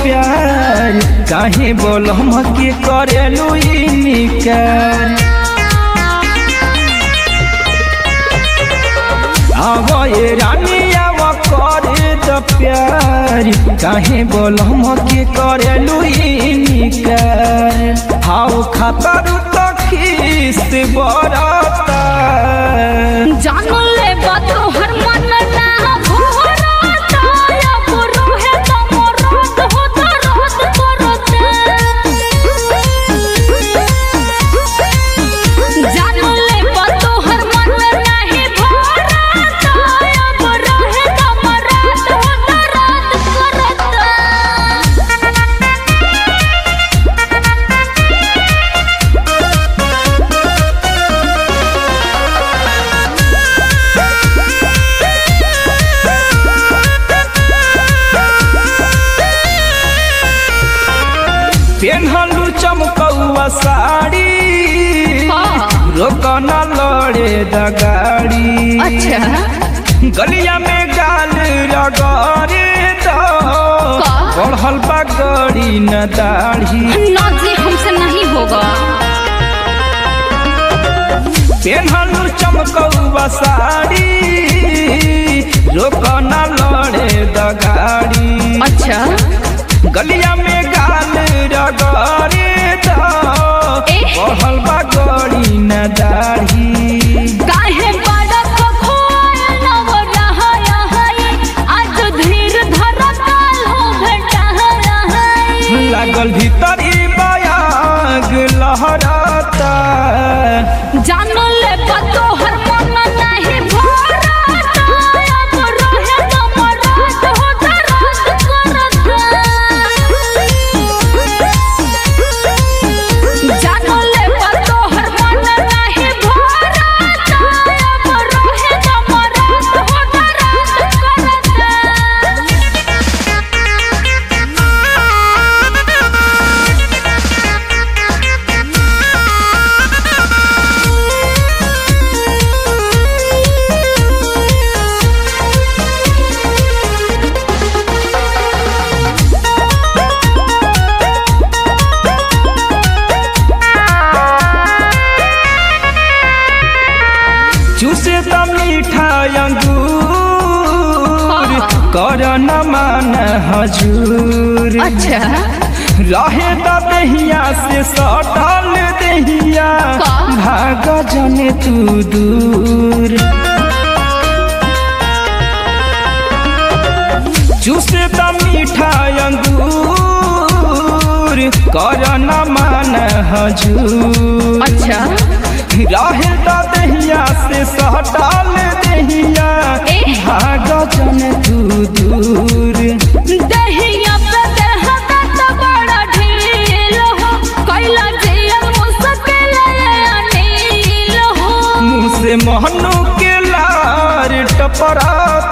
प्यार काहे बोलम के करेलू इनकार आव ये रानी आव करे द प्यार काहे बोलम के करेलू इनकार हाउ खतर तो खीस बरता जान ले तोहर मन ना भरता अब रोहे त मरद हो दर्द करता जान ले तोहर मन नाही भरता अब रोहे त मरद हो दर्द करता पेन्हलू चमकौआ साड़ी हाँ। रोकना लड़े द गाड़ी अच्छा गलिया में गाल रगड़े दो का? बढ़ल बा गड़ी न दाढ़ी ना जी हमसे नहीं होगा पेन्हलू चमकौआ साड़ी रोकना लड़े द गाड़ी अच्छा गलिया में गाल रगड़े दो ए। बढ़ल बा गड़ी न दाढ़ी काहे बड़क खोल नव रहा है आज धीर धर काल हो घटा है लागल भीतर ई बयाग लहराता जान ले पतो हर मन नहीं भरता अब रहे तो मरद हो दर्द करता जान ले पतो हर मन नहीं भरता अब रहे तो मरद हो दर्द चूसे त मीठा अंगूर कर न मान हजूर अच्छा रहे त दहिया से सटल दहिया का? भाग जने तू दूर चूसे त मीठा अंगूर कर न मान हजूर अच्छा रहे त दहिया से सटल दहिया ए। भाग जन तू दूर दहिया पे देहता तो बड़ा ढील हो कैला जियल मुश्किल अनिल हो मुँह से महनु के लार टपराता